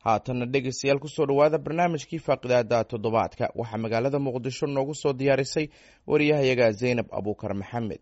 haatanna dhegeystayaal kusoo dhowaada barnaamijkii faaqidaada toddobaadka waxaa magaalada muqdisho noogu soo diyaarisay wariyahayaga zaynab abuukar maxamed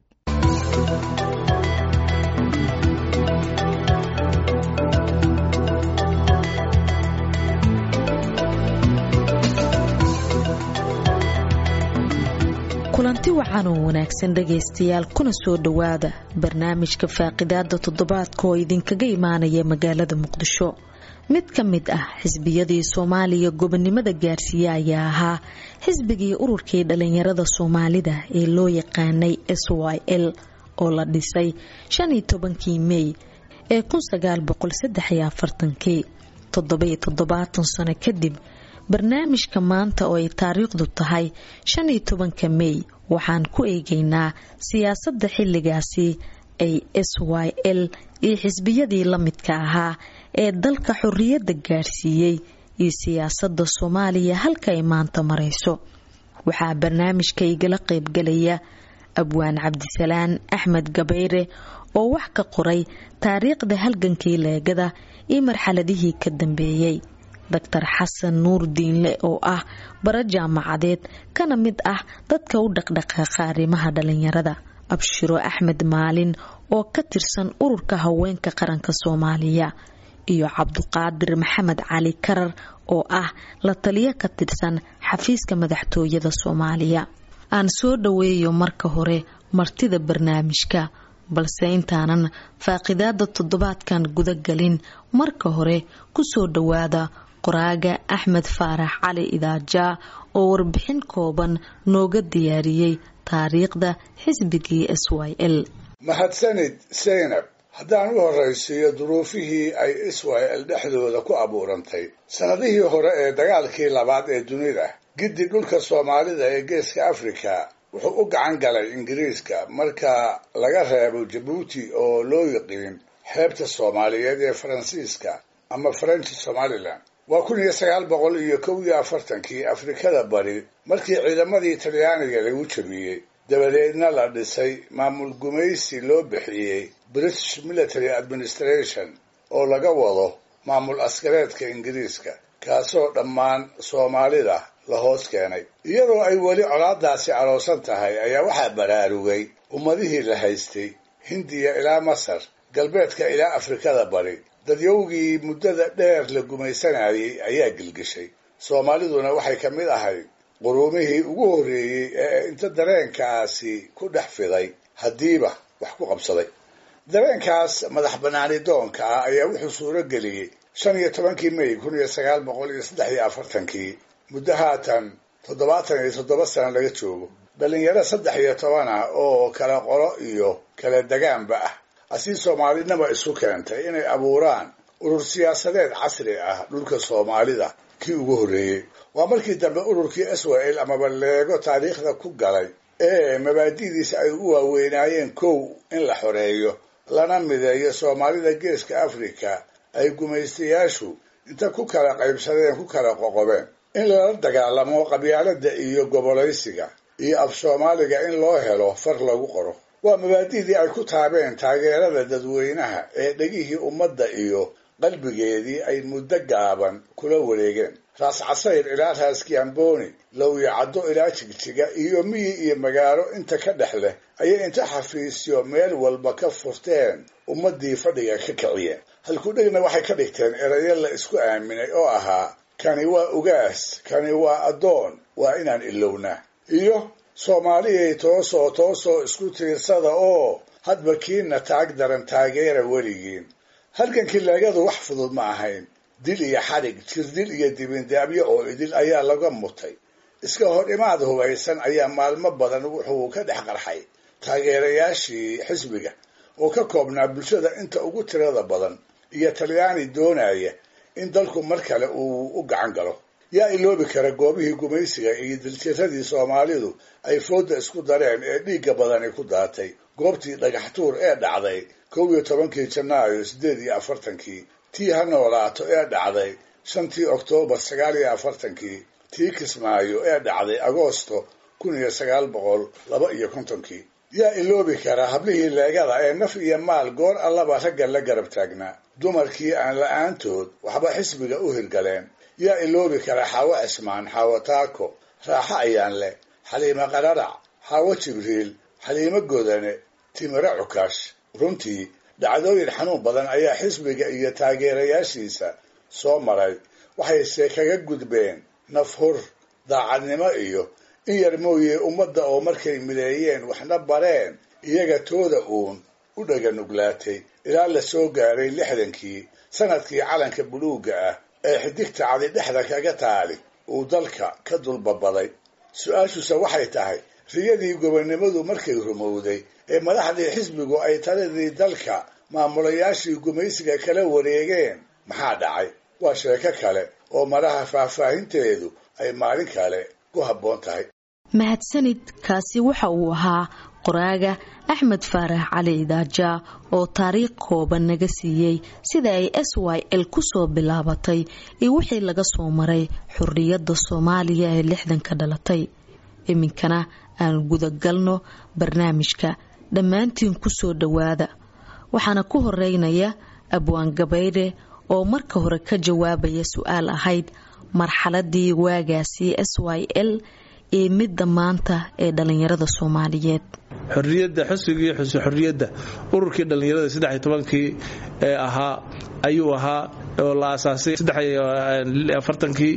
kulanti wacan oo wanaagsan dhegaystayaal kuna soo dhowaada barnaamijka faaqidaada toddobaadka oo idinkaga imaanaya magaalada muqdisho mid ka mid ah xisbiyadii soomaaliya gobonimada gaarsiiye ayaa ahaa xisbigii ururkii dhalinyarada soomaalida ee loo yaqaanay s y l oo la dhisay shan iyo tobankii mey ee kun sagaal boqol saddex iyo afartankii toddobiyo toddobaatan sano kadib barnaamijka maanta oo ay taariikhdu tahay shan iyo tobanka mey waxaan ku eegaynaa siyaasadda xilligaasi ay s y l iyo xisbiyadii la midka ahaa ee dalka xorriyadda gaarsiiyey iyo siyaasadda soomaaliya halka ay maanta marayso waxaa barnaamijka igala qaybgalaya abwaan cabdisalaan axmed gabayre oo wax ka qoray taariikhda halgankii leegada iyo marxaladihii ka dambeeyey doctor xasan nuur diinle oo ah bara jaamacadeed kana mid ah dadka u dhaqdhaqaaqa arrimaha dhalinyarada abshiro axmed maalin oo ka tirsan ururka haweenka qaranka soomaaliya iyo cabduqaadir maxamed cali karar oo ah la taliyo ka tirsan xafiiska madaxtooyada soomaaliya aan soo dhoweeyo marka hore martida barnaamijka balse intaanan faaqidaada toddobaadkan gudagelin marka hore kusoo dhowaada qoraaga axmed faarax cali idaajaa oo warbixin kooban nooga diyaariyey taariikhda xisbigii s y l mahadsanid seynab haddaan u horraysiiyo duruufihii ay israel dhexdooda ku abuurantay sannadihii hore ee dagaalkii labaad ee dunida giddi dhulka soomaalida ee geeska afrika wuxuu u gacan galay ingiriiska marka laga reebo jabuuti oo loo yiqiin xeebta soomaaliyeed ee faransiiska ama french somalilan waa kun iyo sagaal boqol iyo kow iyo afartankii afrikada bari markii ciidamadii talyaaniga lagu jabiyey dabadeedna la dhisay maamul gumaysi loo bixiyey british military administration oo laga wado maamul askareedka ingiriiska kaasoo dhammaan soomaalida la hoos keenay iyadoo ay weli colaadaasi caloosan tahay ayaa waxaa baraarugay ummadihii la haystay hindiya ilaa masar galbeedka ilaa afrikada bari dadyowgii muddada dheer la gumaysanayay ayaa gilgishay soomaaliduna waxay ka mid ahayd quruumihii ugu horreeyey ee inta dareenkaasi ku dhex fiday haddiiba wax ku qabsaday dareenkaas madax bannaani doonka ah ayaa wuxuu suuro geliyey shan iyo tobankii may kun iyo sagaal boqol iyo saddex iyo afartankii muddo haatan toddobaatan iyo toddoba sano laga joogo dhallinyaro saddex iyo toban ah oo kala qolo iyo kala degaanba ah asii soomaalinaba isu keentay inay abuuraan urur siyaasadeed casri ah dhulka soomaalida kii ugu horreeyey waa markii dambe ururkii israel amaba leego taariikhda ku galay ee mabaadi'diisa ay u waaweynaayeen kow in la xoreeyo lana mideeyo soomaalida geeska afrika ay gumaystayaashu inta ku kala qaybsadeen ku kala qoqobeen in lala dagaalamo qabyaalada iyo gobolaysiga iyo af soomaaliga in loo helo far lagu qoro waa mabaadi'dii ay ku taabeen taageerada dadweynaha ee dhegihii ummadda iyo qalbigeedii ay muddo gaaban kula wareegeen raas casayr ilaa raas kiamboni lowyacaddo ilaa jigjiga iyo miyi iyo magaalo inta ka dhex leh ayay inta xafiisyo meel walba ka furteen ummaddii fadhiga ka kiciyeen halkudhegna waxay ka dhigteen erayo la isku aaminay oo ahaa kani waa ugaas kani waa addoon waa inaan ilownaa iyo soomaaliyay toosoo toosoo isku tiirsada oo hadba kiina taag daran taageera weligiin halgankii leegadu wax fudud ma ahayn dil iyo xadhig jirdil iyo dibindaabyo oo idil ayaa laga mutay iska hor imaad hubaysan ayaa maalmo badan wuxuu ka dhex qarxay taageerayaashii xisbiga oo ka koobnaa bulshada inta ugu tirada badan iyo talyaani doonaya in dalku mar kale uu u gacan galo yaa iloobi kara goobihii gumaysiga iyo diltiradii soomaalidu ay foodda isku dareen ee dhiigga badani ku daatay goobtii dhagaxtuur ee dhacday kow iyo tobankii janaayo siddeed iyo afartankii tii ha noolaato ee dhacday shantii oktoobar sagaal iyo afartankii tii kismaayo ee dhacday agoosto kun iyo sagaal boqol laba iyo kontonkii yaa iloobi karaa hablihii leegada ee naf iyo maal goor allaba ragga la garab taagnaa dumarkii aan la-aantood waxba xisbiga u hirgaleen yaa iloobi karaa xaawo cismaan xaawo taako raaxo ayaan leh xaliimo qararac xaawo jibriil xaliimo godane timiro cukash runtii dhacdooyin xanuun badan ayaa xisbiga iyo taageerayaashiisa soo maray waxayse kaga gudbeen nafhur daacadnimo iyo in yar mooye ummadda oo markay mideeyeen waxna bareen iyaga tooda uun u dhaga nuglaatay ilaa la soo gaaray lixdankii sanadkii calanka buluugga ah ee xidigta cadi dhexda kaga taali uu dalka ka dulbabaday su-aashuse waxay tahay riyadii gobonnimadu markay rumowday ee madaxdii xisbigu ay taladii dalka maamulayaashii gumaysiga kala wareegeen maxaa dhacay waa sheeko kale oo maraha faahfaahinteedu ay maalin kale ku habboon tahay mahadsanid kaasi waxa uu ahaa qoraaga axmed faarax cali idaaja oo taariikh kooban naga siiyey sida ay s y l kusoo bilaabatay iyo wixii laga soo maray xurriyadda soomaaliya ee lixdanka dhalatay iminkana aan gudagalno barnaamijka dhammaantiin kusoo dhowaada waxaana ku horeynaya abwaan gabaydhe oo marka hore ka jawaabaya su-aal ahayd marxaladii waagaasi s y l ee midda maanta ee dhallinyarada soomaaliyeed xorriyadda xusbigii xuse xorriyadda ururkii dhallinyarada saddex tobankii ee ahaa ayuu ahaa oo la aasaasay afartankii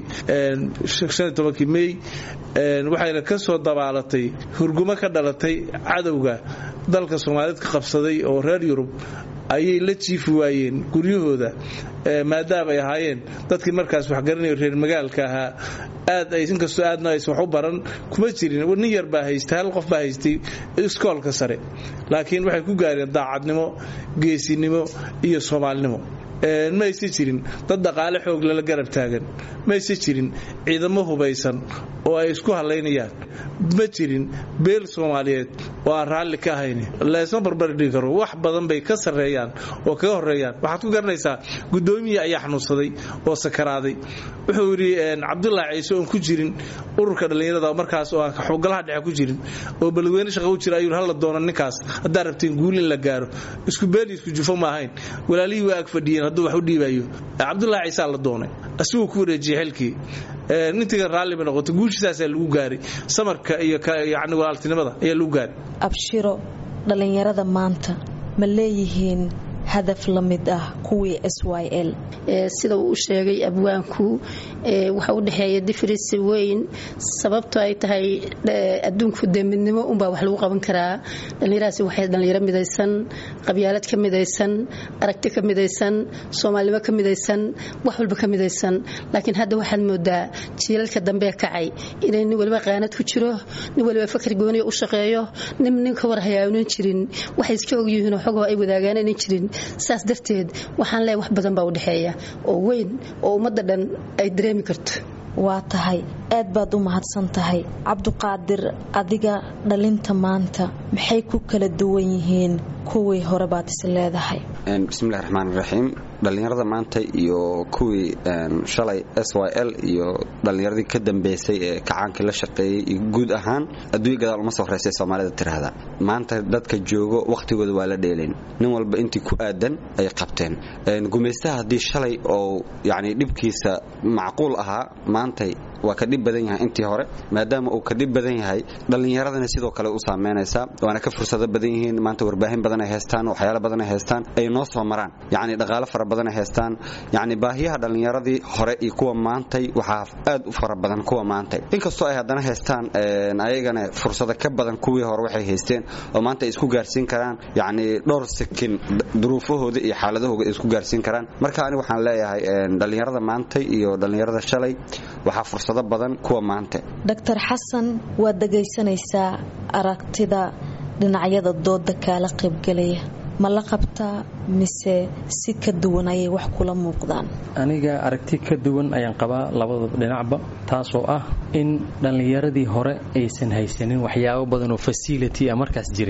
shan tobankii mey waxayna ka soo dabaalatay hurgumo ka dhalatay cadowga dalka soomaaliyeed ka qabsaday oo reer yurub ayay la jiifi waayeen guryahooda maadaama ay ahaayeen dadkii markaas waxgaranayo reer magaalka ahaa aad ay inkastoo aadna aysan wax u baran kuma jirin nin yar baa haystay hal qof baa haystay iskoolka sare laakiin waxay ku gaareen daacadnimo geesinimo iyo soomaalinimo ma aysa jirin dad dhaqaale xoog lala garab taagan ma aysa jirin ciidamo hubaysan oo ay isku halaynayaan ma jirin beel soomaaliyeed oo aan raalli ka ahayn laysma barbardhigi karo wax badan bay ka sarreeyaan oo kaga horeeyaan waxaad ku garanaysaa guddoomiyii ayaa xanuunsaday oo sakaraaday wuxuu yidhi cabdulaahi ciise oon ku jirin ururka dhallinyarada markaas oo aan xogalaha dhexe ku jirin oo balweyne shaqa u jira ayuu hala doono ninkaas haddaa rabteen guul in la gaaro isku beeli isku jufo ma ahayn walaalihii waa ag fadhiyeen hadduu wax u dhiibayo cabdulaahi ciisaa la doonay asiguu ku wareejiyey xilkii nintiga raalliba noqotay guushasaasaa lagu gaaray samarka iyo yani walaaltinimada ayaa lagu gaaray abshiro dhallinyarada maanta ma leeyihiin hadaf la mid ah kuwii s y l sida uu u sheegay abwaanku waxa u dhexeeya difrisi weyn sababto ay tahay adduunku dee midnimo unbaa wax lagu qaban karaa dhallinyarahaasi waxay dhallinyaro midaysan qabyaalad ka midaysan aragti ka midaysan soomaalinimo ka midaysan wax walba ka midaysan laakiin hadda waxaad moodaa jiilalka dambe kacay inay nin waliba qaanad ku jiro nin waliba fakar gooniya u shaqeeyo nin nin ka war hayaanan jirin waxay iska ogyihiinoo xogoo ay wadaagaan inan jirin saas darteed waxaan leeyahay wax badan baa u dhexeeya oo weyn oo ummadda dhan ay dareemi karto waa tahay aad baad u mahadsan tahay cabduqaadir adiga dhalinta maanta maxay ku kala duwan yihiin kuwii hore baad is leedahay bismillahi raxmaan raxiim dhallinyarada maanta iyo kuwii shalay s y l iyo dhallinyaradii ka dambeysay ee kacaankii la shaqeeyey iyo guud ahaan adduunya gadaal uma soo horeysay soomaalida tiraahda maanta dadka joogo wakhtigooda waa la dheelayn nin walba intii ku aadan ay qabteen gumaystaha haddii shalay oo yani dhibkiisa macquul ahaa maantay waa ka dhib badan yahay intii hore maadaama uu ka dhib badan yahay dhallinyaradana sidoo kale u saameynaysaa waana ka fursado badan yihiin maanta warbaahin badan ay haystaan waxyaalo badan ay haystaan ay noo soo maraan yacni dhaqaalo fara badan ay haystaan yacni baahiyaha dhallinyaradii hore iyo kuwa maantay waxaa aad u fara badan kuwa maantay inkastoo ay haddana haystaan ayagana fursado ka badan kuwii hore waxay haysteen oo maanta ay isku gaarsiin karaan yacni dhowr sikin duruufahooda iyo xaaladahooda ay isku gaarsiin karaan marka ani waxaan leeyahay dhallinyarada maantay iyo dhallinyarada shalay waxaa fursado badan kuwa maanta doctor xasan waad dhegaysanaysaa aragtida dhinacyada dooda kaala qaybgelaya ma la qabtaa mise si ka duwan ayay wax kula muuqdaan aniga aragti ka duwan ayaan qabaa labada dhinacba taasoo ah in dhallinyaradii hore aysan haysanin waxyaabo badan oo fasility a markaas jiray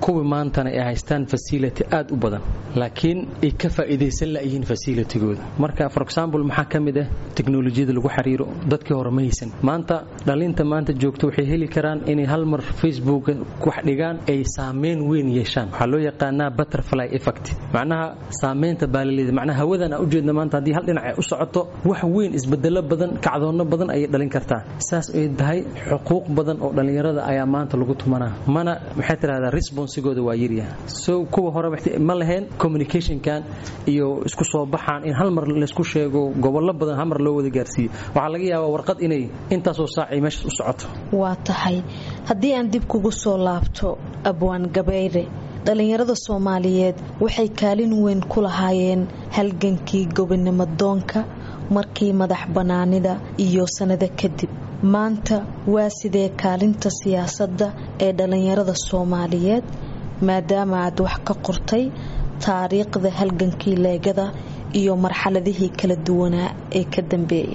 kuwii maantana ay haystaan fasility aad u badan laakiin ay ka faa'iidaysan la'yihiin fasilitigooda marka for example maxaa ka mid ah teknolojiyada lagu xiriiro dadkii hore ma haysan maanta dhalinta maanta joogto waxay heli karaan inay hal mar facebook wax dhigaan ay saameyn weyn yeeshaan waxaa loo yaqaanaa butterfly effect macnaha saameynta baalaleeda macnaha hawadan aan ujeedna maanta haddii hal dhinac ay u socoto wax weyn isbedelo badan kacdoonno badan ayay dhalin kartaa saas ay tahay xuquuq badan oo dhallinyarada ayaa maanta lagu tumanaa mana maxay tidhahdaa responsigooda waa yaryaha so kuwa hore ma lahayn communicationkan iyo isku soo baxaan in hal mar laysku sheego gobollo badan hal mar loo wada gaarsiiyo waxaa laga yaabaa warqad inay intaasoo saacay meeshaas u socoto waa tahay haddii aan dib kugu soo laabto abwaan gabayre dhallinyarada soomaaliyeed waxay kaalin weyn ku lahaayeen halgankii gobonimo doonka markii madax bannaanida iyo sannado kadib maanta waa sidee kaalinta siyaasadda ee dhallinyarada soomaaliyeed maadaama aad wax ka qortay taariikhda halgankii leegada iyo marxaladihii kala duwanaa ee ka dambeeyay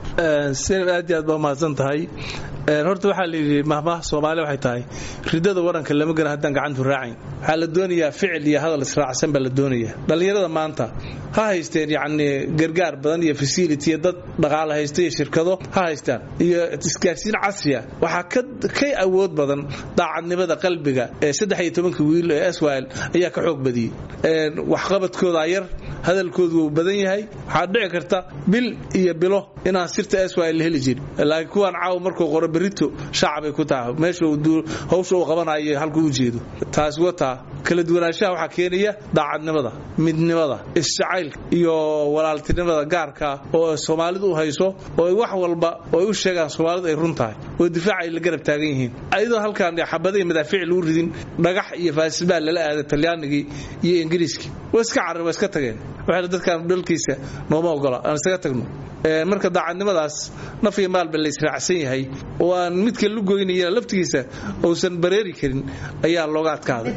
sinab aad iyo aad baa mahadsan tahay horta waxaa layidhi mahmaha soomaali waxay tahay ridada waranka lama gara haddaan gacantu raacayn waxaa la doonayaa ficil iyo hadal israacsan baa la doonaya dhallinyarada maanta ha haysteen yacni gargaar badan iyo fasility iyo dad dhaqaale haysta iyo shirkado ha haystaan iyo isgaarsiin casriya waxaa kay awood badan daacadnimada qalbiga ee saddex iyo tobanka wiil ee swil ayaa ka xoog badiyey waxqabadkoodaa yar hadalkoodu wuu badan yahay waxaa dhici karta bil iyo bilo inaan sirta swil la heli jirin laakiin kuwaan caaw markuu qoro berito shaacbay ku tahay meesha hawsha uu qabanayo halku u jeedo taasi wataa kala duwanaanshaha waxaa keenaya daacadnimada midnimada isjacaylka iyo walaaltinimada gaarka oo soomaalidu u hayso oo wax walba oo ay u sheegaan soomaalidu ay run tahay oo difaac ay la garab taagan yihiin ayadoo halkaan xabadahi madaafiic lagu ridin dhagax iyo faasibaa lala aaday talyaanigii iyo ingiriiskii waa iska carar waa iska tageen waxayna dadkaan dhalkiisa nooma ogola aan isaga tagno marka daacadnimadaas naf iyo maalba la israacsan yahay oo aan midka lu goynaya laftigiisa uusan bareeri karin ayaa looga adkaaday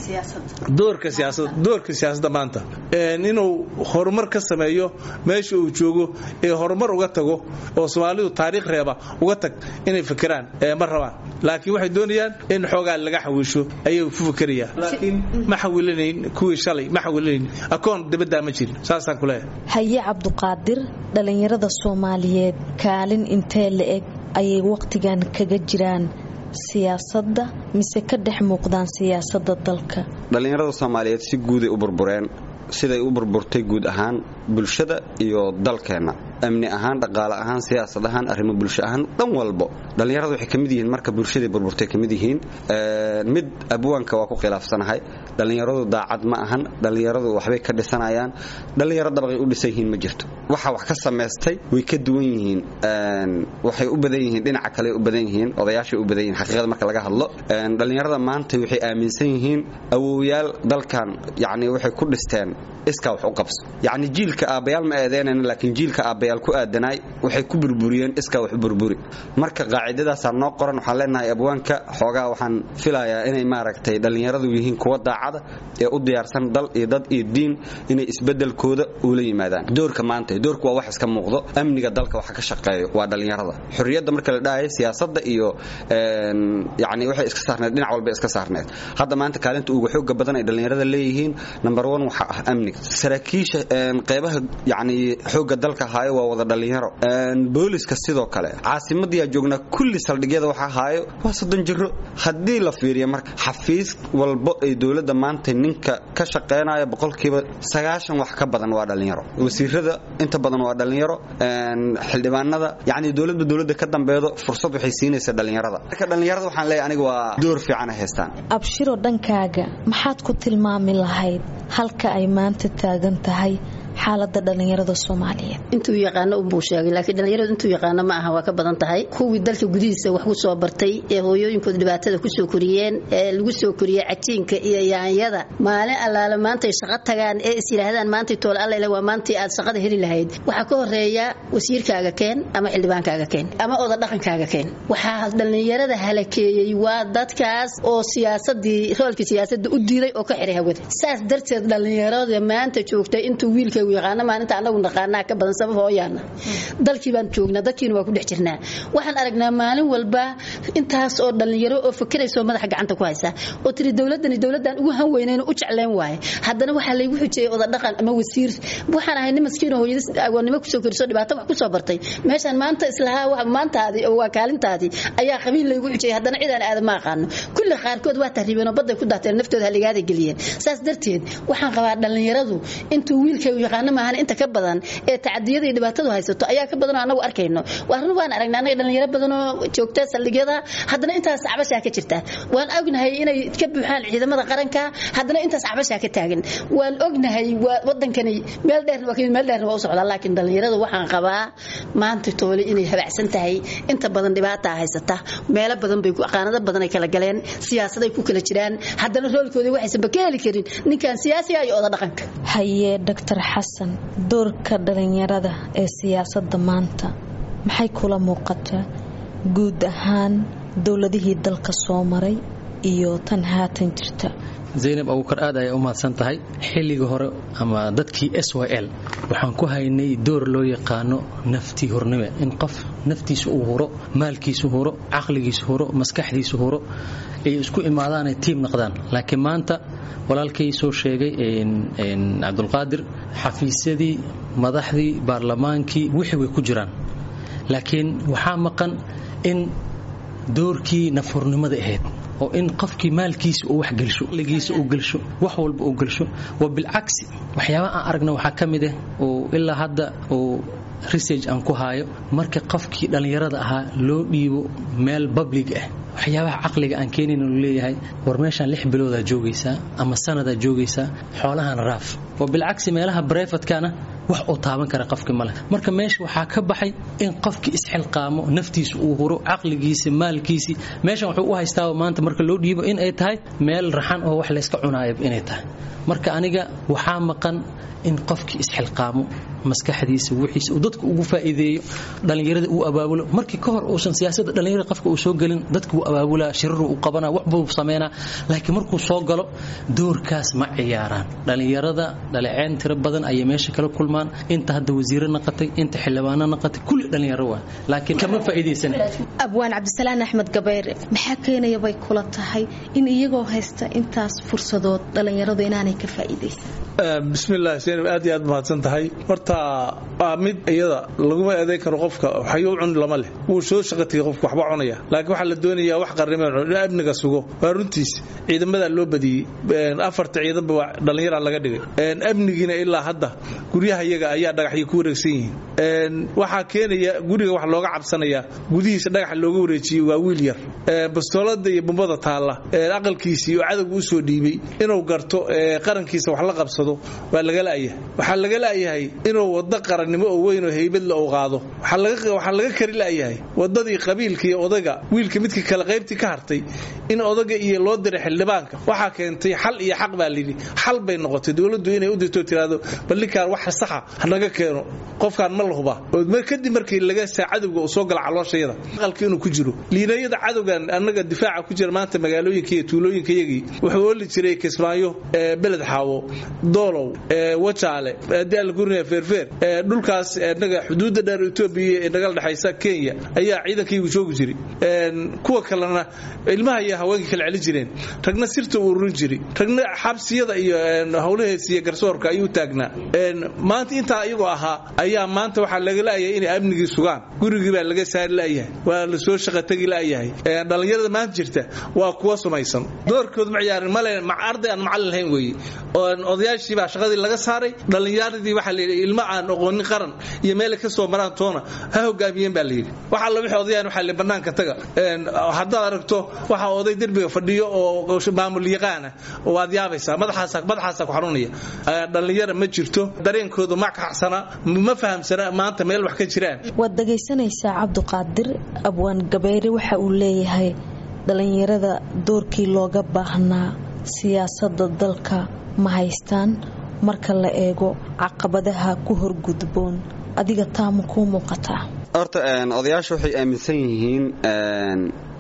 doorka siyaasadda maanta inuu horumar ka sameeyo meesha uu joogo ee horumar uga tago oo soomaalidu taariikh reeba uga tag inay fakeraan ma rabaan laakiin waxay doonayaan in xoogaa laga xawiisho ayay ku fakerayaan laakiin ma xawilanayn kuwii shalay ma xawilanayn akoon dibaddaa ma jirin saasaan ku leeyahay haye cabduqaadir dhallinyarada soomaaliyeed kaalin intee la eg ayay wakhtigan kaga jiraan siyaasadda mise ka dhex muuqdaan siyaasadda dalka dhallinyarada soomaaliyeed si guuday u burbureen siday u burburtay guud ahaan bulshada iyo dalkeenna amni ahaan dhaqaale ahaan siyaasad ahaan arrimo bulsho ahaan dhan walbo dhallinyarada waxay ka mid yihiin marka bulshadai burburtay ka mid yihiin mid abwaanka waa ku khilaafsanahay dhallinyaradu daacad ma ahan dhallinyaradu waxbay ka dhisanayaan dhallinyaro dabaqay u dhisan yihiin ma jirto waxa wax ka samaystay way ka duwan yihiin waxay u badan yihiin dhinaca kale u badan yihiin odayaashay u badan yihiin xaqiiqada marka laga hadlo dhallinyarada maanta waxay aaminsan yihiin awowyaal dalkan yacni waxay ku dhisteen iskaa wax u qabso yacni jiilka aabbayaal ma eedeynayna laakiin jiilka aabbayaal ku aadanaay waxay ku burburiyeen iskaa wax u burburi marka qaacidadaasaa noo qoran waxaan leenahay abwaanka xoogaa waxaan filayaa inay maaragtay dhallinyaradu yihiin kuwa daacada ee u diyaarsan dal iyo dad iyo diin inay isbeddelkooda ula yimaadaan doorka maanta doorku waa wax iska muuqdo amniga dalka waxa ka shaqeeyo waa dhallinyarada xurriyadda marka la dhahayo siyaasadda iyo yacni waxay iska saarneed dhinac walba iska saarneed hadda maanta kaalinta ugu xooga badan ay dhallinyarada leeyihiin number one waxa ah amniga saraakiisha qeybaha yacni xoogga dalka haayo waa wada dhallinyaro booliska sidoo kale caasimadii joognaa kulli saldhigyada waxa haayo waa soddon jiro haddii la fiiriyo marka xafiis walbo ay dowladda maanta ninka ka shaqeynaya boqolkiiba sagaashan wax ka badan waa dhallinyaro wasiirada inta badan waa dhallinyaro xildhibaanada yacni dowladba dowladda ka dambeedo fursad waxay siinaysaa dhallinyarada marka dhallinyarada waxaan leeyahay aniga waa door fiican ay haystaan abshiro dhankaaga maxaad ku tilmaami lahayd halka ay maanta taagan tahay xaalada dhallinyarada soomaaliyeed intuu yaqaano unbuu sheegay laakiin dhallinyaradu intuu yaqaano ma aha waa ka badan tahay kuwii dalka gudihiisa wax ku soo bartay ee hooyooyinkooda dhibaatada kusoo koriyeen ee lagu soo koriyey cajiinka iyo yaanyada maalin allaale maantay shaqo tagaan ee is yidhaahdaan maantay tool allele waa maantii aad shaqada heli lahayd waxaa ka horeeya wasiirkaaga keen ama xildhibaankaaga keen ama oda dhaqankaaga keen waxaa dhallinyarada halakeeyey waa dadkaas oo siyaasadii roolkii siyaasadda u diiday oo ka xiray hawada saas darteed dhallinyarada maanta joogta intuu wiilka wiilkaygu yaqaana maalinta anagu naqaanaa ka badan sabab hooyaana dalkii baan joognaa dadkiina waa ku dhex jirnaa waxaan aragnaa maalin walba intaas oo dhallinyaro oo fakeraysoo madaxa gacanta ku haysa oo tiri dowladani dowladaan ugu han weynayn u jeclayn waaye haddana waxaa laygu xujiyey oda dhaqan ama wasiir waxaan ahay nin maskiin oo hooyadis agoonnimo kusoo koriso dhibaato wax kusoo bartay meeshaan maanta islahaa maantaadii oo waa kaalintaadii ayaa qabiil laygu xujiyey haddana cidaan aada ma aqaano kulli qaarkood waa tahriibeen oo badday ku daateen naftooda haligaada geliyeen saas darteed waxaan qabaa dhallinyaradu intuu wiilkaygu yaqaano maahan inta ka badan ee tacadiyada iyo dhibaatadu haysato ayaa ka badan oo anagu arkayno waa run waan aragnaa anaga dhallinyaro badan oo joogta saldhigyada haddana intaas cabashaa ka jirta waan ognahay inay ka buuxaan ciidamada qaranka haddana intaas cabashaa ka taagan waan ognahay wadankani meel dheerna waa kamid meel dheerna waa u socdaa laakiin dhallinyarada waxaan qabaa maanta toole inay habacsan tahay inta badan dhibaataa haysata meelo badan bay qaanado badan ay kala galeen siyaasaday ku kala jiraan haddana roolkoodii waxaysanba ka heli karin ninkan siyaasiga iyo oda dhaqanka haye doctor xasan doorka dhallinyarada ee siyaasadda maanta maxay kula muuqataa guud ahaan dowladihii dalka soo maray iyo tan haatan jirta zaynab abuukar aad ayay u mahadsan tahay xilligii hore ama dadkii s y l waxaan ku haynay door loo yaqaano naftii hornime in qof naftiisa uu huro maalkiisu huro caqligiisu huro maskaxdiisu huro ay isku imaadaanay tiim noqdaan laakiin maanta walaalkay soo sheegay cabdulqaadir xafiisyadii madaxdii baarlamaankii wixii way ku jiraan laakiin waxaa maqan in doorkii nafhurnimada ahayd oo in qofkii maalkiisa uu wax gelsho ligiisa uu gelsho wax walba uu gelsho wa bilcagsi waxyaabaha aan aragna waxaa ka mid ah oo ilaa hadda uu research aan ku haayo marka qofkii dhallinyarada ahaa loo dhiibo meel public ah waxyaabaha caqliga aan keenayn uu leeyahay war meeshaan lix biloodaa joogaysaa ama sanadaa joogaysaa xoolahana raaf wa bilcagsi meelaha brefatkana wax uu taaban kara qofkii male marka meesha waxaa ka baxay in qofkii isxilqaamo naftiisa uu huro caqligiisa maalkiisii meeshan wuxuu u haystaa maanta marka loo dhiibo in ay tahay meel raxan oo wax layska cunaayo inay tahay marka aniga waxaa maqan in qofkii isxilqaamo maskaxdiisa wixiisa uu dadka ugu faa'iideeyo dhallinyarada uu abaabulo markii ka hor uusan siyaasadda dhallinyarada qofka uu soo gelin dadka wuu abaabulaa shiraruu u qabanaa wax buu sameynaa laakiin markuu soo galo doorkaas ma ciyaaraan dhallinyarada dhaleeceyn tiro badan ayay meesha kala kulmaan inta hadda wasiiro naqatay inta xildhibaano naqatay kulli dhallinyaro waa laakiin kama faa'iidaysan abwaan cabdisalaan axmed gabayre maxaa keenaya bay kula tahay in iyagoo haysta intaas fursadood dhallinyaradu inaanay ka faa'iidaysan bismillaah seenab aad iyo aad mahadsan tahay horta waa mid iyada laguma eedayn karo qofka waxyuu cun lama leh wuu soo shaqatiyay qofka waxba cunaya laakiin waxaa la doonayaa wax qarrime in amniga sugo waa runtiis ciidamadaa loo badiyey afarta ciidanba dhallinyara laga dhigay amnigiina ilaa hadda guryaha iyaga ayaa dhagaxyo ku wareegsan yihiin waxaa keenaya guriga wax looga cabsanayaa gudihiisa dhagaxa looga wareejiyey waa wiil yar bastoolada iyo bumbada taalla aqalkiisii oo cadowga u soo dhiibay inuu garto qarankiisa wax la qabsado waa laga la'yahay waxaa laga la'yahay inuu waddo qarannimo oo weyn oo haybadla uu qaado waxaa laga kari la'yahay waddadii qabiilka iyo odaga wiilka midka kale qaybtii ka hartay in odaga iyo loo diray xildhibaanka waxaa keentay xal iyo xaq baa layidhi xal bay noqotay dowladdu inay u dirto tiraado bal ninkaan wax saxa hanaga keeno qofkaan ma la hubaa kadib markii laga saa cadowga uu soo gala calooshayada aqalka inuu ku jiro liinayada cadowgan annaga difaaca ku jira maanta magaalooyinka iyo tuulooyinka yagii wuxuu ooli jiray kismaayo beled xaawo doolow wajaale daalgurnia feerfeer dhulkaas naga xuduudda dheer etoobiya ee nagala dhexaysa kenya ayaa ciidankaygu joogi jiray kuwa kalena ilmaha iyo haweenkii kala celin jireen ragna sirta u ururin jiray ragna xabsiyada iyo howlahees iyo garsoorka ayuu taagnaa maanta intaa iyagoo ahaa ayaa maanta waxaa laga la'yahay inay amnigii sugaan gurigii baa laga saari la'yahay waa la soo shaqa tegi la'yahay dhallinyarada maanta jirta waa kuwa sumaysan doorkood ma ciyaarin male arday aan macallin lahayn weeye odayaashii baa shaqadii laga saaray dhallinyaradii waxaa layidhi ilmo aan oqoonin qaran iyo meelay ka soo maraan toona ha hogaamiyeen baa layidhi waxa alla wixii odayaan waxaa li bannaanka taga haddaad aragto waxa oday derbiga fadhiyo oo maamul yaqaana waad yaabaysaa madaxaasa madaxaasa ku xanuunaya dhallinyara ma jirto dareenkooda ma kaxsana ma fahamsana maanta meel wax ka jiraan waad dhegaysanaysaa cabduqaadir abwaan gabayre waxa uu leeyahay dhallinyarada doorkii looga baahnaa siyaasadda dalka ma haystaan marka la eego caqabadaha ku horgudboon adiga taama kuu muuqataa horta odayaasha waxay aaminsan yihiin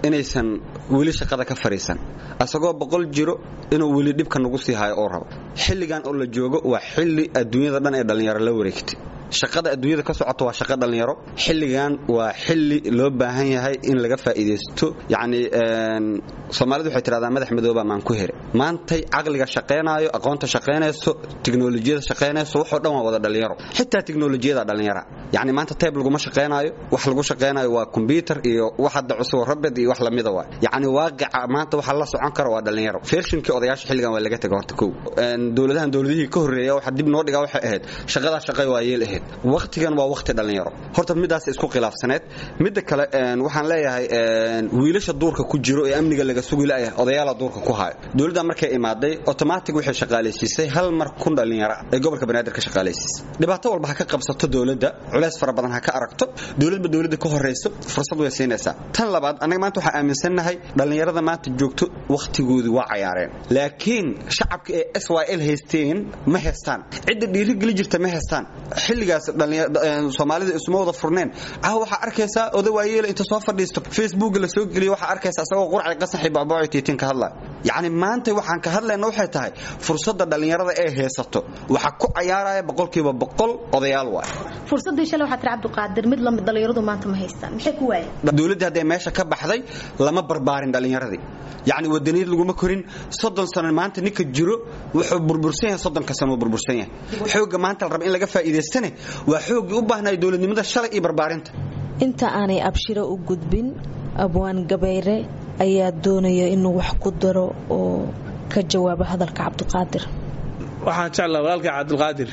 inaysan weli shaqada ka fadhiisan asagoo boqol jiro inuu weli dhibka nagu sii hayo oo rabo xilligan oo la joogo waa xilli adduunyada dhan ee dhallinyaro la wareegtay shaqada adduunyada ka socota waa shaqo dhallinyaro xilligan waa xilli loo baahan yahay in laga faa'iidaysto yacni soomaalidu waxay tidhahdaa madax madooba maan ku here maantay caqliga shaqaynaayo aqoonta shaqaynayso tiknolojiyada shaqaynayso waxoo dhan waa wada dhallinyaro xitaa tiknolojiyada dhallinyara yacni maanta tayb laguma shaqaynaayo wax lagu shaqaynayo waa kombyutar iyo wax hadda cusub rabed iyo wax lamida waa yacni waaqica maanta waxa la socon kara waa dhallinyaro feershinkii odayaasha xilligan waa laga tegay horta kow dowladahan dowladihii ka horreeya waxa dib noo dhigaa waxay ahayd shaqadaa shaqay waa yeel ahayd wakhtigan waa wakhti dhallinyaro horta midaas isku khilaafsaneed midda kale waxaan leeyahay wiilasha duurka ku jiro ee amniga laga sugi la'yahay odayaala duurka ku hayo dowladda markay imaaday automatic waxay shaqaalaysiisay hal mar kun dhallinyaro ee gobolka banaadir ka shaqaalaysiisay dhibaato walba ha ka qabsato dowladda culays fara badan ha ka aragto dowladba dowladda ka horrayso fursad way siinaysaa tan labaad annaga maanta waxaan aaminsannahay dhallinyarada maanta joogto wakhtigoodii waa cayaareen laakiin shacabka ee s y l haysteen ma haystaan cidda dhiirigeli jirta ma haystaan xilligaas soomaalida isuma wada furneen ah waxaa arkaysaa oda waayeela inta soo fadhiisto facebook la soo geliyo waxaa arkaysaa isagoo qurcay qasaxi bacbooci tiitin ka hadlaya yacni maanta waxaan ka hadlayna waxay tahay fursadda dhallinyarada ee haysato waxaa ku cayaaraya boqolkiiba boqol odayaal waay fursadii shalay waxaa tiri cabdiqaadir mid lamid dhallinyaradu maanta ma haystaan maxay ku waayeen dowladdii hadday meesha ka baxday lama barbaarin dhallinyaradii yacni wadaniyad laguma korin soddon sano maanta ninka jiro wuxuu burbursan yahay soddonka sano burbursan yahay xoogga maanta la raba in laga faa'iidaystane waa xooggii u baahnaya dowladnimada shalay iyo barbaarinta inta aanay abshiro u gudbin abwaan gabayre ayaa doonaya inuu wax ku daro oo ka jawaabo hadalka cabdiqaadir waxaan jeclaa walaalkii cabdilqaadir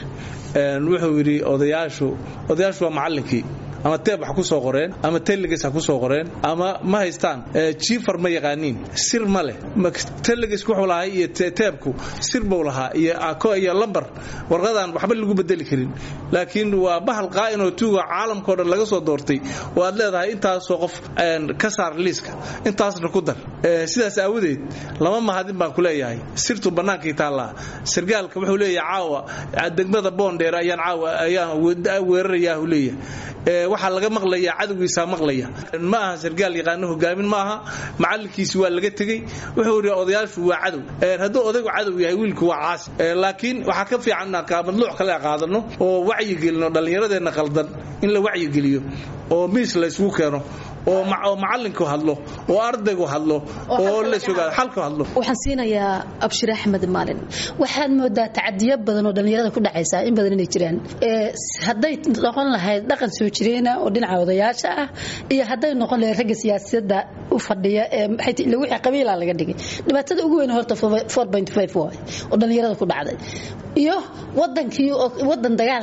wuxuu yidhi odayaashu odayaashu waa macallinkii ama teeb wax ku soo qoreen ama teleges ha ku soo qoreen ama ma haystaan jiifar ma yaqaaniin sir ma leh telegesk wuxuu lahaa iyo teebku sir buu lahaa iyo ako iyo lambar warqadan waxba lagu bedeli karin laakiin waa bahal qaa'inoo tuuga caalamkao dhan laga soo doortay oo aad leedahay intaasoo qof ka saar liiska intaasna ku dar sidaas aawadeed lama mahadin baan ku leeyahay sirtu bannaankii taallaa sargaalka wuxuu leeyahay caawa degmada boondheer ayaan caawa ayaan weerarayaa leeyahay waxaa laga maqlaya cadowgiisaa maqlaya ma aha sargaal yaqaano hogaamin ma aha macallinkiisi waa laga tegey wuxuu yidhi odayaashu waa cadow hadduu odaygu cadow yahay wiilku waa caasi laakiin waxaa ka fiican madluuc kale qaadano oo wacyigelino dhallinyaradeenna qaldan in la wacyigeliyo oo miis la isugu keeno oo macallinku hadlo oo ardaygu hadlo oo la sogaado xalku hadlo waxaan siinayaa abshir axmed maalin waxaad moodaa tacadiyo badan oo dhallinyarada ku dhacaysa in badan inay jiraan hadday noqon lahayd dhaqan soo jireena oo dhinaca odayaasha ah iyo hadday noqon lahayd ragga siyaasadda u fadhiya ee wixii qabiila laga dhigay dhibaatada ugu weyn horta waay oo dhallinyarada ku dhacday iyo wadankii wadan dagaal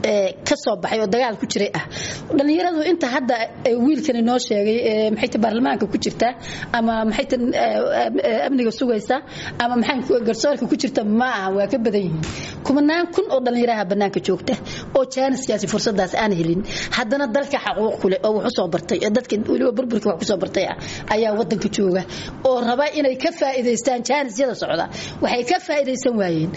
ka soo baxay oo dagaal ku jiray ah dhallinyaradu inta hadda wiilkani noo sheegay maxayta baarlamaanka ku jirta ama maxayta amniga sugaysa ama maxay garsoorka ku jirta ma aha waa ka badan yihiin kumanaan kun oo dhallinyaraha bannaanka joogta oo jaaniskaasi fursadaas aan helin haddana dalka xaquuq kule oo wax usoo bartay ee dadka weliba burburka wax kusoo bartay ah ayaa wadanka jooga oo raba inay ka faa'iidaystaan jaanisyada socda waxay ka faa'iidaysan waayeen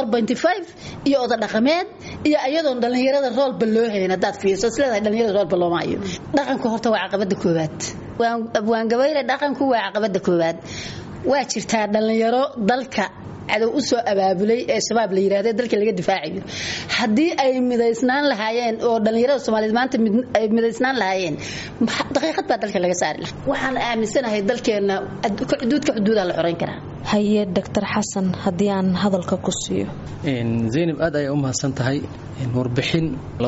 iyo oda dhaqameed iyo ayadoon dhallinyarada roolba loo hayn haddaad fiirso isleedahay dhallinyarada roolba looma hayo dhaqanku horta waa caqabada koowaad waan gabayre dhaqanku waa caqabada koowaad waa jirtaa dhallinyaro dalka cadow u soo abaabulay ee shabaab la yiraahdo dalka laga difaacayo haddii ay midaysnaan lahaayeen oo dhallinyarada soomaaliyeed maanta ay midaysnaan lahaayeen daqiiqad baa dalka laga saari lahaa waxaan aaminsanahay dalkeenna xuduudka xuduudaa la xoreyn karaa haye doctor xasan haddii aan hadalka ku siiyo zaynab aad ayaa u mahadsan tahay warbixin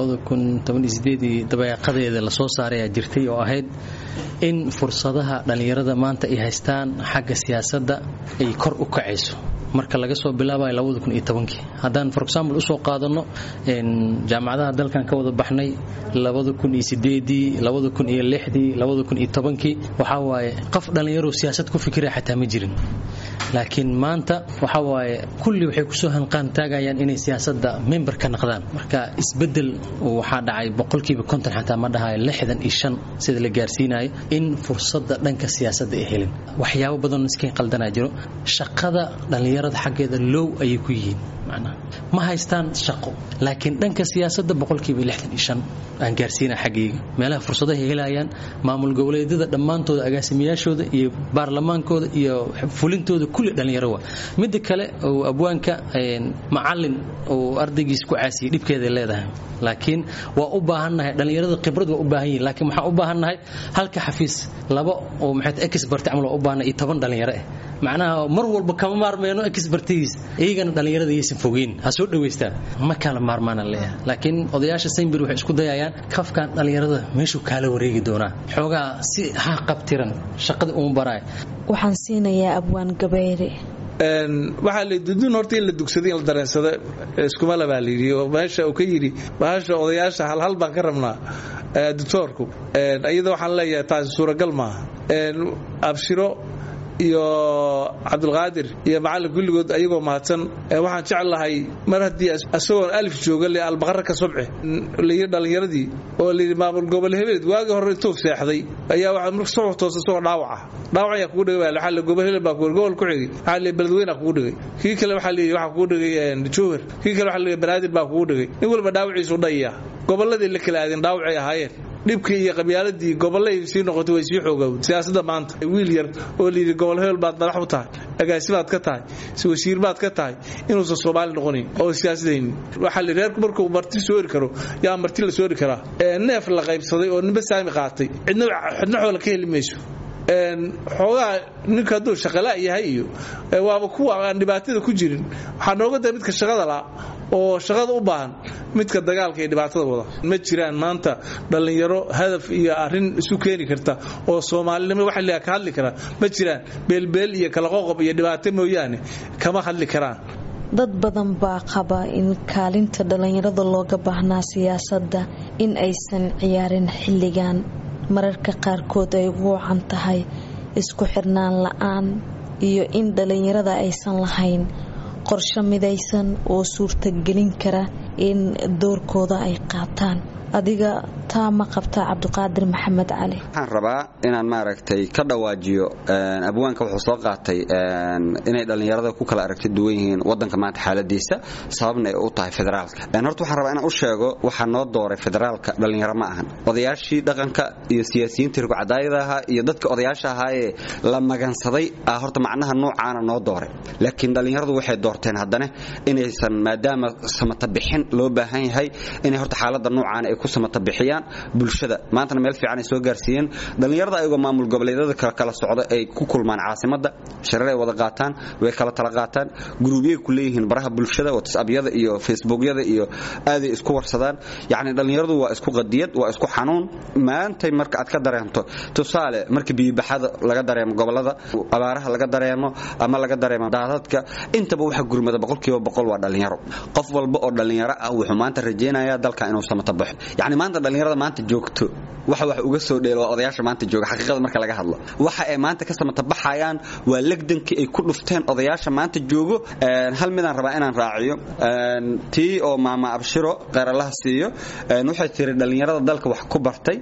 dabayaaqadeeda lasoo saaray ayaa jirtay oo ahayd in fursadaha dhallinyarada maanta ay haystaan xagga siyaasadda ay kor u kacayso marka laga soo bilaabayo haddaan for example usoo qaadano jaamacadaha dalkan ka wada baxnay waxaa waaye qof dhallinyaro siyaasad ku fikira xataa ma jirin laakiin maanta waxaa waaye kulli waxay kusoo hanqaan taagayaan inay siyaasadda member ka naqdaan marka isbedel waxaa dhacay boqolkiiba konton xataa ma dhahayo lixdan iyo shan sida la gaarsiinayo in fursadda dhanka siyaasadda ay helin waxyaabo badanoo iska qaldanaa jiro shaqada dhallinyarada dhallinyarada xaggeeda low ayay ku yihiin macnaha ma haystaan shaqo laakiin dhanka siyaasadda boqolkiiba lixdan iyo shan aan gaarsiina xaggayga meelaha fursadaha helayaan maamul goboleedyada dhammaantooda agaasimayaashooda iyo baarlamaankooda iyo fulintooda kulli dhallinyaro waa midda kale oo abwaanka macalin oo ardaygiis ku caasiyay dhibkeeday leedahay laakiin waa u baahannahay dhallinyarada khibrad waa u baahan yihin laakiin waxaan u baahannahay halka xafiis laba oo maxay expert camal waa u baahannahay iyo toban dhallinyaro ah macnaha mar walba kama maarmeyno expertigiis iyagana dhallinyarada yaysan fogeyn ha soo dhawaystaan ma kala maarmaana leeyahay laakiin odayaasha saynbir waxay isku dayayaan kafkan dhallinyarada meeshuu kaala wareegi doonaa xoogaa si ha qabtiran shaqada uma baraay waxaan siinayaa abwaan gabayre waxaa la dudun horta in la dugsaday in la dareensada iskuma labaa la yidhi oo meesha uu ka yidhi bahasha odayaasha halhal baan ka rabnaa doctoorku iyada waxaan leeyahay taasi suuragal maaha abshiro iyo cabdulqaadir iyo macallin kulligood ayagoo mahadsan waxaan jeclahay mar haddii isagoon alif jooga le albaqara ka sobce layidhi dhallinyaradii oo layidhi maamul gobol hebeleed waagii hore intuu seexday ayaa waxaa marka soo toos isagoo dhaawaca dhaawac ayaa kugu dhigay waxaa le gobol hebel baa gobol ku xigay waxaa le beledweyna kugu dhigay kii kale waxaa leeyahay waxaa kugu dhigay jowhar kii kale waxaa leeyahay banaadir baa kugu dhigay nin walba dhaawaciisu dhayaya gobolladii la kala aadeen dhaawacay ahaayeen dhibkii iyo qabyaaladii gobolay sii noqotay way sii xoogowd siyaasadda maanta wiil yar oo layidhi gobol hebel baad madax u tahay agaasibaad ka tahay wasiir baad ka tahay inuusan soomaali noqonin oo siyaasadaynin waxaa la reerku markuu marti soo eri karo yaa marti la soo eri karaa neef la qaybsaday oo ninba saami qaatay cidna xidna xoola ka heli mayso xoogaa ninka hadduu shaqala yahay iyo waaba kuwa aan dhibaatada ku jirin waxaa nooga da midka shaqada la oo shaqada u baahan midka dagaalka iyo dhibaatada wada ma jiraan maanta dhallinyaro hadaf iyo arin isu keeni karta oo soomaalinimo waxa la ka hadli karaa ma jiraan beelbeel iyo kala qoqob iyo dhibaato mooyaane kama hadli karaan dad badan baa qaba in kaalinta dhallinyarada looga baahnaa siyaasadda in aysan ciyaarin xilligan mararka qaarkood ay ugu wacan tahay isku xirnaan la-aan iyo in dhallinyarada aysan lahayn qorsho midaysan oo suurtagelin kara in doorkooda ay qaataan adiga taa ma qabtaa cabdiqaadir maxamed cali waxaan rabaa inaan maaragtay ka dhawaajiyo abwaanka wuxuu soo qaatay inay dhallinyarada ku kala aragti duwan yihiin wadanka maanta xaaladiisa sababna ay u tahay federaalka horta waxaan rabaa inaan u sheego waxaa noo dooray federaalka dhallinyaro ma ahan odayaashii dhaqanka iyo siyaasiyiintii rugcadaayada ahaa iyo dadka odayaasha ahaayee la magansaday ah horta macnaha noocaana noo dooray laakiin dhallinyaradu waxay doorteen haddana inaysan maadaama samata bixin loo baahan yahay inay horta xaalada noocaana ay ku samata bixiyaan bulshada maantana meel fiican ay soo gaarsiiyeen dhallinyarada ayagoo maamul goboleedyada kala socda ay ku kulmaan caasimada shareer ay wada qaataan way kala tala qaataan guruubyay ku leeyihiin baraha bulshada whatsappyada iyo facebookyada iyo aaday isku warsadaan yacni dhallinyaradu waa isku qadiyad waa isku xanuun maantay marka aad ka dareemto tusaale marka biyibaxada laga dareemo gobolada abaaraha laga dareemo ama laga dareemo daadadka intaba waxa gurmada boqolkiiba boqol waa dhallinyaro qof walba oo dhallinyaro ah wuxuu maanta rajaynayaa dalka inuu samata baxo yacni maanta dhallinyarada maanta joogto waxa wax uga soo dheelo waa odayaasha maanta jooga xaqiiqada marka laga hadlo waxa ay maanta ka samata baxayaan waa legdankii ay ku dhufteen odayaasha maanta joogo hal midaan rabaa inaan raaciyo tii oo maama abshiro qeeralaha siiyo waxay tiri dhallinyarada dalka wax ku bartay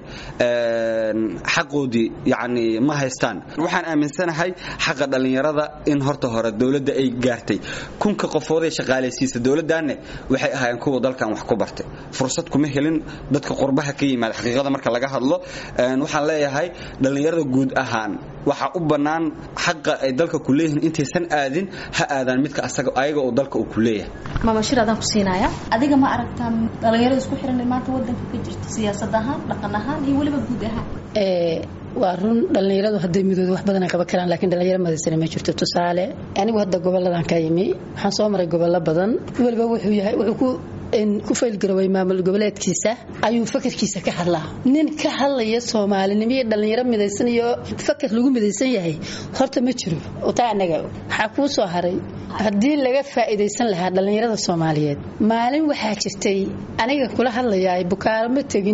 xaqoodii yacni ma haystaan waxaan aaminsanahay xaqa dhallinyarada in horta hore dowladda ay gaartay kunka qofooday shaqaalaysiisa dowladdaanne waxay ahaayeen kuwa dalkan wax ku bartay fursad kuma helin dadka qurbaha ka yimaada xaqiiqada marka laga hadlo waxaan leeyahay dhallinyarada guud ahaan waxaa u bannaan xaqa ay dalka ku leeyihiin intaysan aadin ha aadaan midka ayaga oo dalka uu ku leeyahay maama shir adaan ku siinaya adiga ma aragtaa dhallinyarada isku xiran maanta wadanka ka jirta siyaasad ahaan dhaqan ahaan iyo weliba guud ahaan waa run dhallinyaradu hadday midooda wax badan qaban karaan laakiin dhallinyaro madaysana ma jirto tusaale anigu hadda goboladan ka yimi waxaan soo maray gobollo badan weliba wuxuu yahay wuxuu ku ku faylgaroway maamul goboleedkiisa ayuu fakarkiisa ka hadlaa nin ka hadlaya soomaalinimo iyo dhallinyaro midaysan iyo fakar lagu midaysan yahay horta ma jiro taa anaga waxaa kuu soo haray haddii laga faa'iidaysan lahaa dhallinyarada soomaaliyeed maalin waxaa jirtay aniga kula hadlayaa bukaaro ma tegin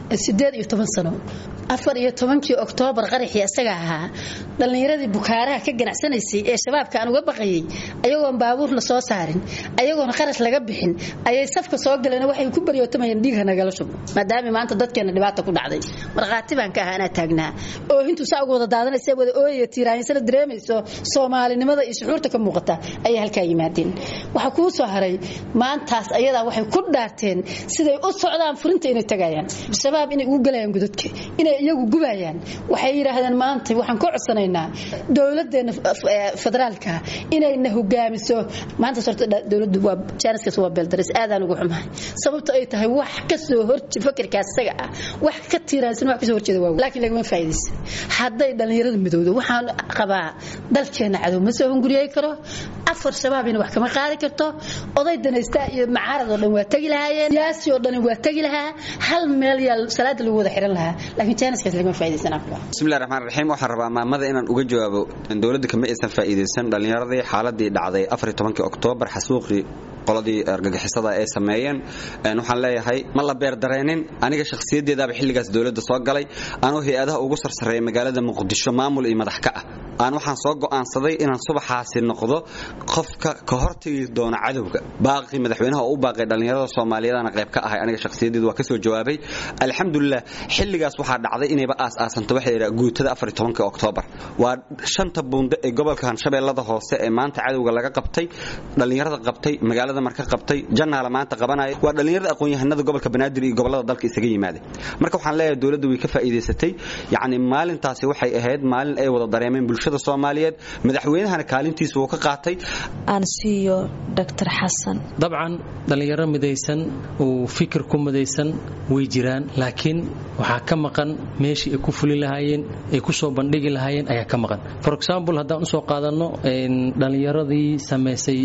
sideed iyo toban sano afar iyo tobankii oktoobar qaraxii isaga ahaa dhallinyaradii bukaaraha ka ganacsanaysay ee shabaabka aan uga baqayay ayagoon baabuur la soo saarin ayagoon qarash laga bixin ayay safka soo galeen waxay ku baryootamayeen dhiigha nagala shubo maadaama maanta dadkeena dhibaata ku dhacday markhaati baan ka ahaa anaa taagnaa oohintu saa uga wada daadanaysa wada ooyaya tiiraahinsana dareemayso soomaalinimada iyo shucuurta ka muuqata ayay halkaa yimaadeen waxaa kuu soo haray maantaas ayadaa waxay ku dhaarteen siday u socdaan furinta inay tagayaan shabaab inay ugu galayaan gudadka inay iyagu gubayaan waxay yidhaahdeen maanta waxaan ka codsanaynaa dowladeena federaalka inayna hogaamiso maanta horta dowladdu waa jaaniskaas waa beeldaris aadaan ugu xumahay sababto ay tahay wax ka soo horje fakirkaas isaga ah wax ka tiiraansan wax ka soo horjeeda waa laakiin lagama faa'iidaysan hadday dhallinyarada midowdo waxaan qabaa dalkeena cadow ma soo hunguriyey karo afar shabaabina wax kama qaadi karto oday danaysta iyo macaarad oo dhan waa tagi lahaayeen siyaasi oo dhan waa tagi lahaa hal meel yaa salaada lagu wada xiran lahaa laakiin jaaniskaas lagama faa'iidaysan afka bismillahi raxmaan raxiim waxaan rabaa maamada inaan uga jawaabo dowladda kama aysan faa'iidaysan dhallinyaradii xaaladii dhacday afar iyo tobankii oktoobar xasuuqii qoladii argagixisada ay sameeyeen waxaan leeyahay ma la beerdareenin aniga shakhsiyadeedaaba xilligaas dowladda soo galay anoo hay-adaha ugu sarsareeya magaalada muqdisho maamul iyo madax ka ah aan waxaan soo go'aansaday inaan subaxaasi noqdo qofka ka hortagi doona cadowga baaqii madaxweynaha oo u baaqay dhallinyarada soomaaliyeedana qayb ka ahay aniga shakhsiyadeedu waa ka soo jawaabay alxamdulilah xilligaas waxaa dhacday inayba aas-aasanto waxa la yidhaha guutada afar iyo tobankii oktoobar waa shanta buunde ee gobolka hanshabeellada hoose ee maanta cadowga laga qabtay dhallinyarada qabtay magaalada marka qabtay janaala maanta qabanaya waa dhallinyarada aqoon-yahanada gobolka banaadir iyo gobolada dalka isaga yimaada marka waxaan leeyahay dowladda way ka faa'iidaysatay yacni maalintaasi waxay ahayd maalin ay wada dareemeen bulshada soomaaliyeed madaxweynahana kaalintiisa wuu ka qaatay aan siiyo dr xasan dabcan dhallinyaro midaysan uu fikir ku midaysan way jiraan laakiin waxaa ka maqan meeshii ay ku fuli lahaayeen ay ku soo bandhigi lahaayeen ayaa ka maqan for example haddaan usoo qaadanno dhallinyaradii samaysay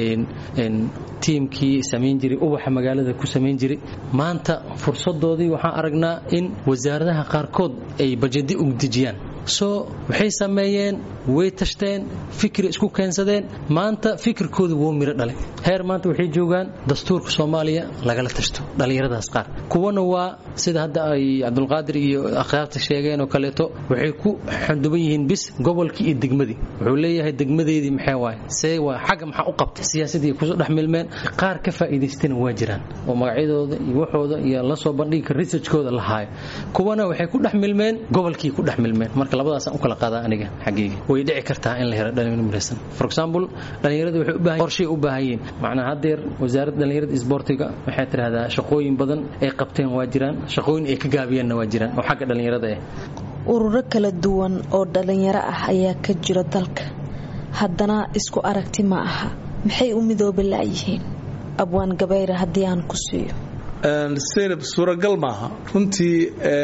tiimkii samayn jiray ubaxa magaalada ku samayn jiray maanta fursadoodii waxaan aragnaa in wasaaradaha qaarkood ay bajadi u dejiyaan soo waxay sameeyeen way tashteen fikri isku keensadeen maanta fikirkooda wuu miro dhalay heer maanta waxay joogaan dastuurka soomaaliya lagala tashto dhallinyaradaas qaar kuwana waa sida hadda ay cabdulqaadir iyo akhyaarta sheegeen oo kaleeto waxay ku xanduban yihiin bis gobolkii iyo degmadii wuxuu leeyahay degmadeedii maxay waaye see waa xagga maxaa u qabtay siyaasadii kusoo dhex milmeen qaar ka faa'iidaystana waa jiraan oo magacyadooda iyo waxooda iyo la soo bandhigi kara researchkooda la haayo kuwana waxay ku dhex milmeen gobolkii ku dhex milmeen marka labadaasaan u kala qaadaa aniga xaggeyga way dhici kartaa in la helo dhalinyaro midaysan for example dhalinyarada waxay u baahan qorshay u baahan yihiin macnaa haddeer wasaaradda dhalinyarada isboortiga waxay tidhahdaa shaqooyin badan ay qabteen waa jiraan shaqooyin ay ka gaabiyeenna waa jiraan oo xagga dhalinyarada ah ururo kala duwan oo dhalinyaro ah ayaa ka jira dalka haddana isku aragti ma aha maxay u midooba la'yihiin abwaan gabayre haddii aan ku siiyo seynab suuragal maaha runtii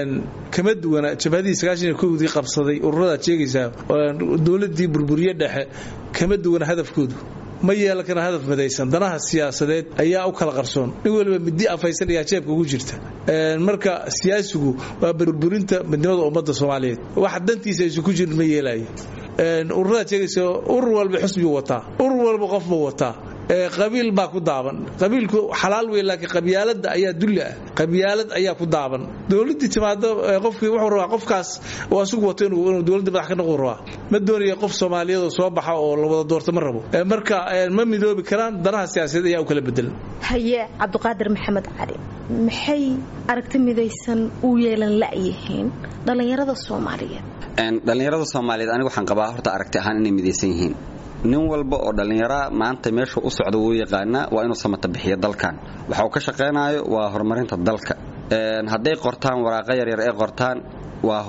kama duwana jabhadii sagaashan kowdii qabsaday ururadaad sheegaysaa dowladii burburiye dhexe kama duwana hadafkoodu ma yeelan kana hadaf midaysan danaha siyaasadeed ayaa u kala qarsoon nin waliba midi afaysan ayaa jeebka ugu jirta marka siyaasigu waa burburinta midnimada ummadda soomaaliyeed wax dantiisa aysu ku jirin ma yeelayo ururadaad sheegaysa urur walba xusbigu wataa urur walba qofbuu wataa qabiil baa ku daaban qabiilku xalaal wey laakiin qabyaalada ayaa dulli ah qabyaalad ayaa ku daaban dowladii timaado qofkii wuxuu rabaa qofkaas oo asugu wato inuu dowladda madax ka noqdu rabaa ma doonaya qof soomaaliyeed oo soo baxa oo la wada doorto ma rabo marka ma midoobi karaan danaha siyaasadeed ayaa u kala bedelan haye cabdiqaadir maxamed cali maxay aragti midaysan u yeelan la'yihiin dhallinyarada soomaaliyeed dhallinyarada soomaaliyeed aniga waxaan qabaa horta aragti ahaan inay midaysan yihiin nin walba oo dhallinyaraa maanta meeshuu u socda wuu yaqaanaa waa inuu samata bixiyo dalkan waxa uu ka shaqaynayo waa horumarinta dalka hadday qortaan waraaqo yaryar ay qortaan waa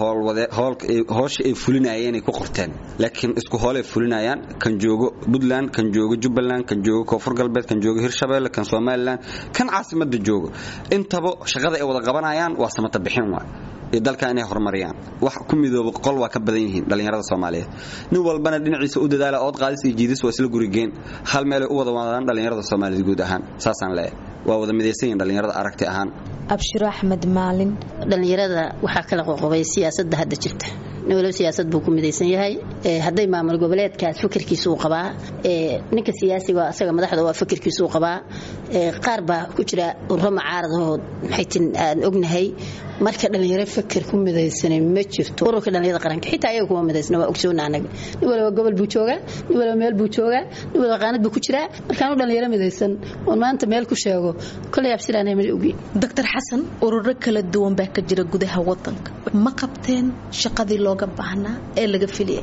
howsha ay fulinayeen ay ku qorteen laakiin isku hoolay fulinayaan kan joogo puntland kan joogo jubbaland kan joogo koonfur galbeed kan joogo hirshabeelle kan somalilan kan caasimada joogo intaba shaqada ay wada qabanayaan waa samata bixin waay iyo dalka inay horumariyaan wax ku midooba qol waa ka badan yihiin dhallinyarada soomaaliyeed nin walbana dhinaciisa u dadaala ood qaadis iyo jiidis waa isla gurigeen hal meelay u wada wadaan dhallinyarada soomaaliyeed guud ahaan saasaan leeyahay waa wada midaysan yihin dhallinyarada aragti ahaan abshiro axmed maalin dhallinyarada waxaa kala qoqobay siyaasadda hadda jirta nin waliba siyaasad buu ku midaysan yahay hadday maamul goboleedkaas fikirkiisa uu qabaa ninka siyaasiga asaga madaxda waa fikirkiisa uu qabaa qaar baa ku jira urro mucaaradahoo maxaytin aan ognahay marka dhallinyaro fikir ku midaysanay ma jirto ururka dhallinyarada qaranka xitaa ayaga kuma midaysna waa ogsoona anaga nin waliba gobol buu joogaa nin waliba meel buu joogaa nin waliba qaanad buu ku jiraa markaanu dhallinyaro midaysan oon maanta meel ku sheego kolay absiraanay ma ogi doctor xasan ururo kala duwan baa ka jira gudaha wadanka ma qabteen shaqadii looga baahnaa ee laga filiyay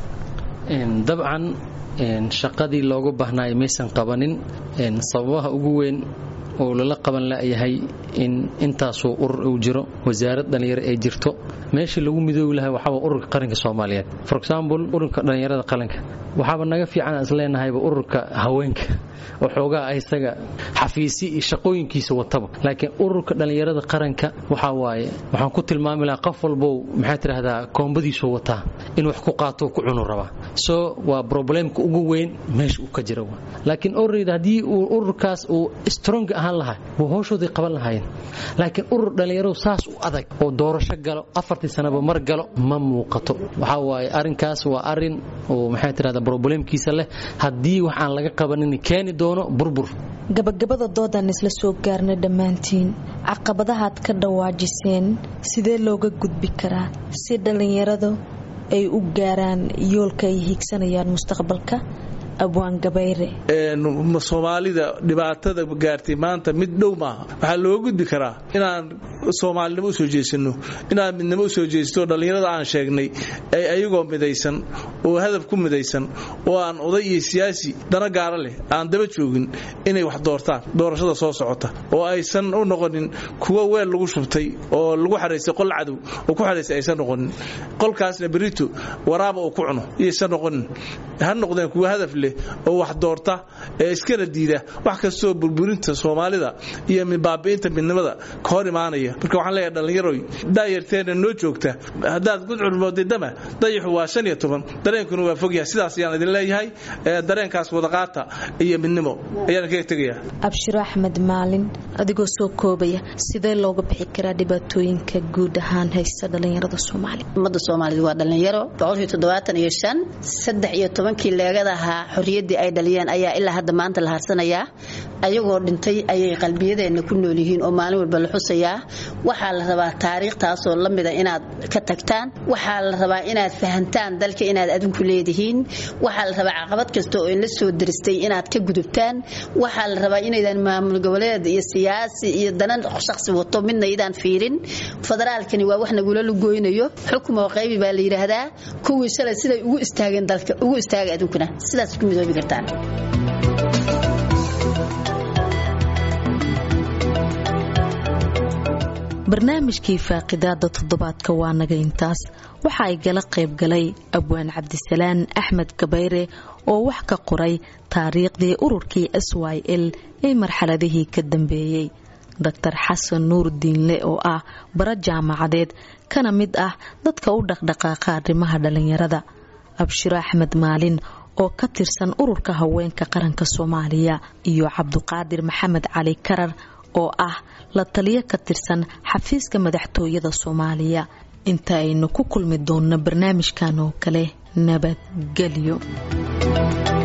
dabcan shaqadii looga baahnaayo maysan qabanin sababaha ugu weyn oo lala qaban layahay in intaasuu urur uu jiro wasaarad dhallinyaro ay jirto meeshii lagu midoobi lahay waxaaba ururka qaranka soomaaliyeed for example ururka dhallinyarada qaranka waxaaba naga fiican aan isleenahayba ururka haweenka oo xoogaa isaga xafiisi iyo shaqooyinkiisa wataba laakiin ururka dhallinyarada qaranka waxaa waaye waxaan ku tilmaami lahaa qof walbow maxaa tidhahdaa koombadiisu wataa in wax ku qaato ku cunu rabaa so waa problemka ugu weyn meesha uu ka jira laakiin orryd haddii uu ururkaas uu strong ahaan lahaa waa howshoodii qaban lahaayeen laakiin urur dhallinyaradu saas u adag oo doorasho galo afartii sanaba mar galo ma muuqato waxaa waaye arrinkaas waa arrin oo maxaa tidhahdaa problemkiisa leh haddii wax aan laga qabanin keeni doono burbur gabagabada doodaan isla soo gaarna dhammaantiin caqabadahaad ka dhawaajiseen sidee looga gudbi karaa si dhallinyaradu ay u gaaraan yoolka ay hiigsanayaan mustaqbalka abwaan gabayre soomaalida dhibaatada gaartay maanta mid dhow maaha waxaa loo gudbi karaa inaan soomaalinimo usoo jeesano inaan midnimo usoo jeesto dhallinyarada aan sheegnay ay ayagoo midaysan oo hadaf ku midaysan oo aan oday iyo siyaasi dana gaara leh aan daba joogin inay wax doortaan doorashada soo socota oo aysan u noqonin kuwa weel lagu shubtay oo lagu xaraystay qol cadow oo ku xaraystay aysan noqonin qolkaasna berito waraaba uu ku cuno iyaysan noqonin ha noqdeen kuwa hadaf leh oo wax doorta ee iskana diida wax kastoo burburinta soomaalida iyo baabi'inta midnimada ka hor imaanaya marka waxaan leeyahay dhallinyaroy daayarteena noo joogta haddaad gudcur moodidama dayaxu waa shan iyo toban dareenkuna waa fogyahay sidaas ayaan idin leeyahay dareenkaas wadaqaata iyo midnimo ayaan kaga tegaya abshiro axmed maalin adigoo soo koobaya sidee looga bixi karaa dhibaatooyinka guud ahaan haysta dhallinyarada soomaaliya ummadda soomaalida waa dhallinyaro boqolkii toddobaatan iyo shan saddex iyo tobankii leegada ahaa xorriyaddii ay dhaliyeen ayaa ilaa hadda maanta la harsanayaa ayagoo dhintay ayay qalbiyadeenna ku nool yihiin oo maalin walba la xusayaa waxaa la rabaa taariikhtaasoo la mida inaad ka tagtaan waxaa la rabaa inaad fahantaan dalka inaad adinku leedihiin waxaa la rabaa caqabad kasta oo inla soo diristay inaad ka gudubtaan waxaa la rabaa inaydan maamul goboleed iyo siyaasi iyo danan shaqsi wato midna idaan fiirin federaalkani waa wax nagula lugooynayo xukm oo qaybi baa la yidhaahdaa kuwii shalay siday ugu istaageen dalka ugu istaaga adunkuna sidaas ku midoobi kartaan barnaamijkii faaqidaada toddobaadka waa naga intaas waxa ay gala qayb galay abwaan cabdisalaan axmed gabayre oo wax ka qoray taariikhdii ururkii s y l ee marxaladihii ka dambeeyey doctor xasan nuur diinle oo ah bara jaamacadeed kana mid ah dadka u dhaqdhaqaaqa arrimaha dhallinyarada abshiro axmed maalin oo ka tirsan ururka haweenka qaranka soomaaliya iyo cabduqaadir maxamed cali karar oo ah la taliyo ka tirsan xafiiska madaxtooyada soomaaliya inta aynu ku kulmi doonno barnaamijkan oo kale nabadgelyo